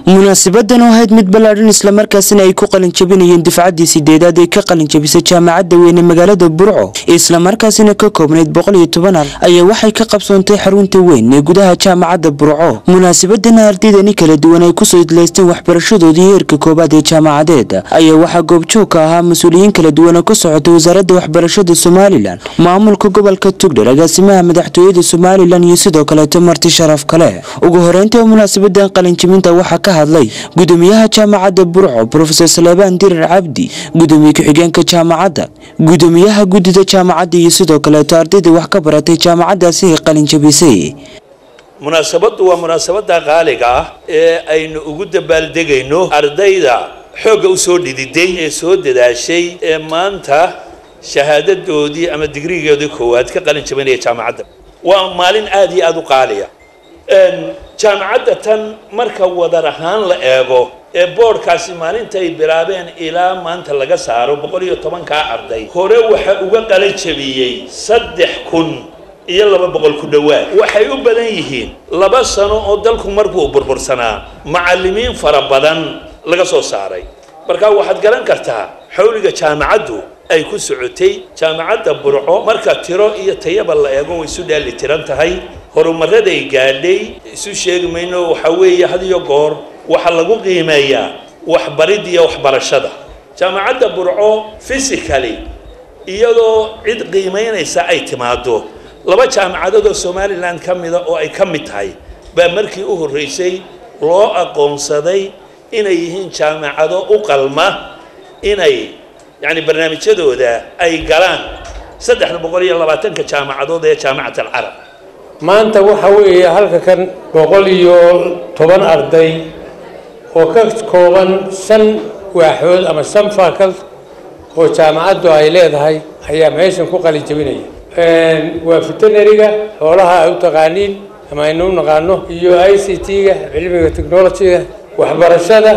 munaasibadan oo ahayd mid ballaadhan islamarkaasina ay ku qalinjabinayeen difcaddii sideedaad ee ka qalinjabisay jaamacadda weyne magaalada burco islamarkaasina ka koobnayd boqol iyo toban ar ayaa waxay ka qabsoontay xarunta weyn ee gudaha jaamacadda burco munaasabadana ardaydani kala duwan ay kusoo idlaysteen waxbarashadoodii heerka koowaad ee jaamacadeed ayaa waxaa goobjoog ka ahaa mas-uuliyiin kala duwan oo ka socotay wasaaradda waxbarashada somalilan maamulka gobolka tugdhar agaasimaha madaxtooyada somalilan iyo sidoo kaleeto marti sharaf kale ugu horeynta munaasabadan qalinjabinta waxaa ka hadlay gudoomiyaha jaamacadda burco brofesor saleebaan dirar cabdi gudoomiye ku-xigeenka jaamacadda gudoomiyaha guddida jaamacadda iyo sidoo kaleeto ardayda wax ka baratay jaamacaddaasi ay qalinjabisay munaasabaddu waa munaasabada qaaliga ah ee aynu ugu dabaaldegayno ardayda xoogga usoo dhididay ee soo dadaashay ee maanta shahaadadoodii ama digrigeedii koowaad ka qalin jabinaya jaamacadda waa maalin aada iyo aada u qaaliya jaamacadda tan marka wadar ahaan la eego ee boodhkaasi maalintay bilaabeen ilaa maanta laga saaro boqol iyo tobankaa arday hore waxa uga qalan jabiyey saddex kun iyo laba boqol ku dhowaad waxay u badan yihiin laba sano oo dalku markuu burbursanaa macallimiin fara badan laga soo saaray marka waxaad garan kartaa xawliga jaamacaddu ay ku socotay jaamacadda burco marka tiro iyo tayaba la eego way isu dheeli tiran tahay horumaraday gaadhay isu sheegi mayno waxa weeye had iyo goor waxaa lagu qiimeeyaa waxbaridda iyo waxbarashada jaamacadda burco physically iyadoo cid qiimaynaysa ay timaado laba jaamacadood oo somalilan ka mida oo ay ka mid tahay baa markii u horreysay loo aqoonsaday inay yihiin jaamacado u qalma inay yacni barnaamijyadooda ay galaan saddexda boqol iyo labaatanka jaamacadood ee jaamacat alcarab maanta waxa weeye halka kan boqol iyo toban arday oo ka kooban shan waaxood ama shan faakal oo jaamacaddu ay leedahay ayaa meeshan ku qalin jabinaya waa veterinariga xoolaha ay u taqaaniin ama aynu u naqaano iyo i c t-ga cilmiga technologyga waxbarashada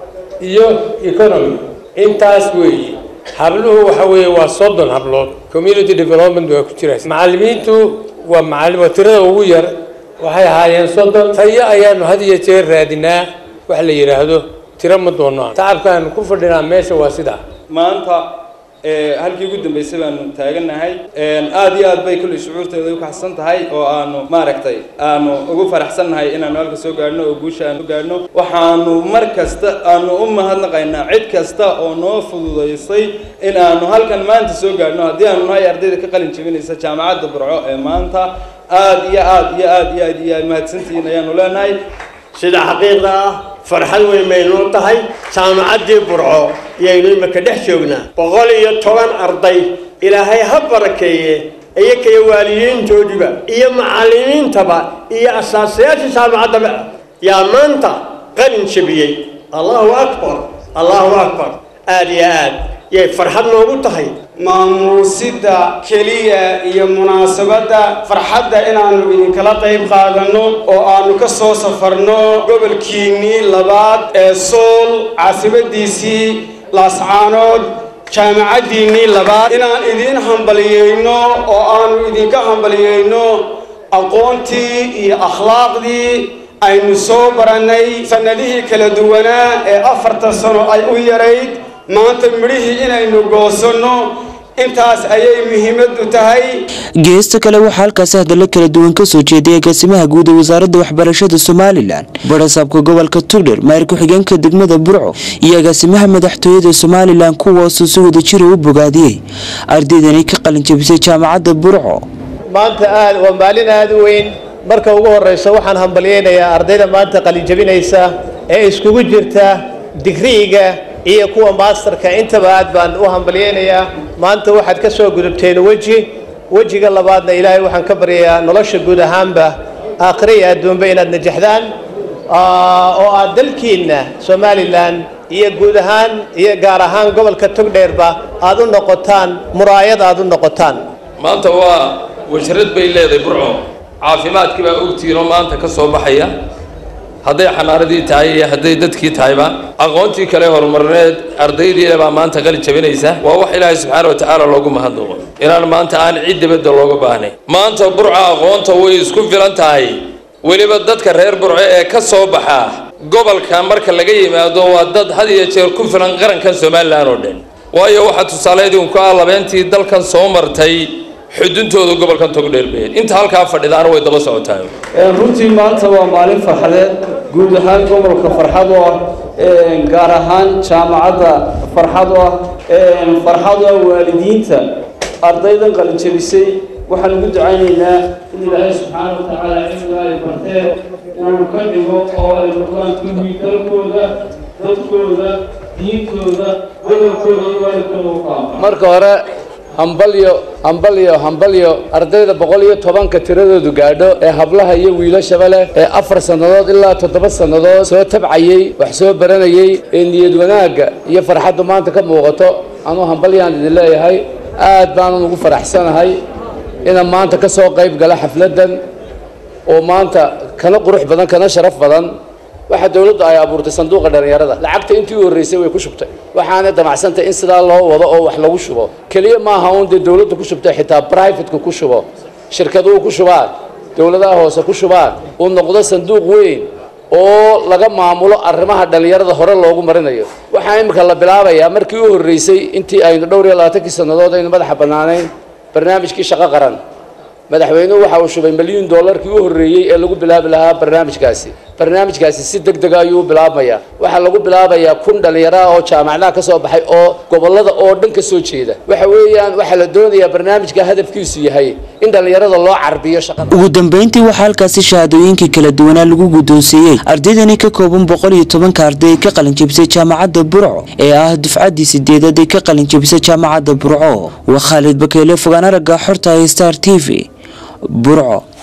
iyo economy intaas weeye habluhu waxa weeye waa soddon hablood community development waa ku jira macallimiintu waa macallim waa tirada ugu yar waxay ahaayeen soddon tayo ayaanu had iyo jeer raadinaa wax la yidhaahdo tiro ma doonaan tacabkaanu ku fadhinaa meesha waa sidaa maanta halkii ugu dambeysay baanu taaganahay aada iyo aad bay kulli shucuurteeda u kaxsan tahay oo aanu maaragtay aanu ugu faraxsannahay inaanu halka soo gaadhno oo guusha aanu gaadhno waxaanu mar kasta aanu u mahadnaqaynaa cid kasta oo noo fududaysay in aanu halkan maanta soo gaadhno haddii aanu nahay ardayda ka qalin jebinaysa jaamacadda burco ee maanta aada iyo aada iyo aada iyo aad iyo aad mahadsantihiin ayaanu leenahay sida xaqiiqda ah farxad weyn baynuu tahay jaamacaddii burco iyaynu imika dhex joognaa boqol iyo toban arday ilaahay ha barakeeye iyakaiyo waalidiintoodiba iyo macallimiintaba iyo asaasayaasha jaamacaddaba yaa maanta qalin jabiyey allahu akbar allahu akbar aada iyo aad yay farxad noogu tahay maamuusida keliya iyo munaasabadda farxadda inaannu idinkala qayb qaadanno oo aannu ka soo safarno gobolkiinnii labaad ee sool caasibadiisii laascaanood jaamacaddiinnii labaad inaan idiin hambaliyeyno oo aannu idinka hambaliyeyno aqoontii iyo akhlaaqdii aynu soo barannay sannadihii kala duwanaa ee afartan sano ay u yarayd maanta midhihii inaynu goosanno intaas ayay muhiimaddu tahay geesta kale waxaa halkaasi hadallo kala duwan ka soo jeeday agaasimaha guud ee wasaaradda waxbarashada somalilan barasaabka gobolka tugdher maayir ku-xigeenka degmada burco iyo agaasimaha madaxtooyada somalilan kuwaasuu si wada jira u bogaadiyey ardaydani ka qalinjabisay jaamacadda burco maanta aad waa maalin aada u weyn marka ugu horeysa waxaan hambalyeynayaa ardayda maanta qalinjabinaysa ee iskugu jirta digriiga iyo kuwa maasterka intaba aad baan u hambalyeynayaa maanta waxaad ka soo gudubteen weji wejiga labaadna ilaahay waxaan ka baryayaa nolosha guud ahaanba aakhire iyo adduunba inaad najaxdaan oo aad dalkiinna somalilan iyo guud ahaan iyo gaar ahaan gobolka togdheerba aad u noqotaan muraayad aad u noqotaan maanta waa washarad bay leedahay burco caafimaadkii baa ogtiinoo maanta ka soo baxaya hadday xamaaradii tahay iyo hadday dadkii tahayba aqoontii kale horumarneed ardaydiina baa maanta qalin jabinaysa waa wax ilaahay subxaana watacaala loogu mahadnaqo inaan maanta aan cid dibadda looga baahnay maanta burca aqoonta way isku filan tahay weliba dadka reer burco ee ka soo baxa gobolka marka laga yimaado waa dad had iyo jeer ku filan qarankan somalilan oo dhan waayo waxaa tusaaleedii un ku ah labeentii dalkan soo martay xuduntooda gobolkan togdheerbeed inta halkaa fadhidaana way daba socotaa runtii maanta waa maalin farxadeed guud ahaan gobolka farxad oo ah gaar ahaan jaamacadda farxad oo ah farxad oo ah waalidiinta ardaydan qalinjabisay waxaan ugu ducaynaynaa in ilaahay subxaana wa tacaala cilmiga ay barteen uu ka dhigo oo ay noqdaan kuwii dalkooda dadkooda diintooda gobolkooda iyo waalidkooda u qaama marka hore hambalyo hambalyo hambalyo ardayda boqol iyo tobanka tiradoodu gaadho ee hablaha iyo wiilashaba leh ee afar sannadood ilaa toddoba sannadood soo tabcayey wax soo baranayey ee niyad wanaagga iyo farxaddu maanta ka muuqato anuu hambalyaan idin leeyahay aad baanan ugu faraxsanahay inaan maanta ka soo qayb gala xafladdan oo maanta kana qurux badan kana sharaf badan waxa dawladdu ay abuurtay sanduuqa dhalinyarada lacagta intii u horreysay way ku shubtay waxaana damacsantay in sidaa loo wado oo wax lagu shubo keliya maaha uun dee dawladdu ku shubtay xitaa brivateku ku shubo shirkaduhu ku shubaan dawladaha hoose ku shubaan uu noqdo sanduuq weyn oo laga maamulo arrimaha dhalinyarada hore loogu marinayo waxaa imika la bilaabayaa markii u horreysay intii aynu dhowr iyo labaatankii sannadood aynu madaxa bannaanayn barnaamijkii shaqo qaran madaxweynuhu waxa uu shubay milyuun dollarkii u horreeyey ee lagu bilaabi lahaa barnaamijkaasi barnaamijkaasi si deg dega ayuu u bilaabmayaa waxaa lagu bilaabayaa kun dhallinyaro ah oo jaamacadaha ka soo baxay oo gobollada oo dhan ka soo jeeda waxa weeyaan waxaa la doonayaa barnaamijka hadafkiisu yahay in dhallinyarada loo carbiyo shaqada ugu dambeyntii waxaa halkaasi shahaadooyinkii kala duwanaa lagu guddoonsiiyey ardaydani ka kooban boqol iyo tobanka arday ee ka qalinjabisay jaamacadda burco ee ah dufcaddii sideedaad ee ka qalinjabisay jaamacadda burco waa khaalid bakeele fogaan aragga xorta star t v burco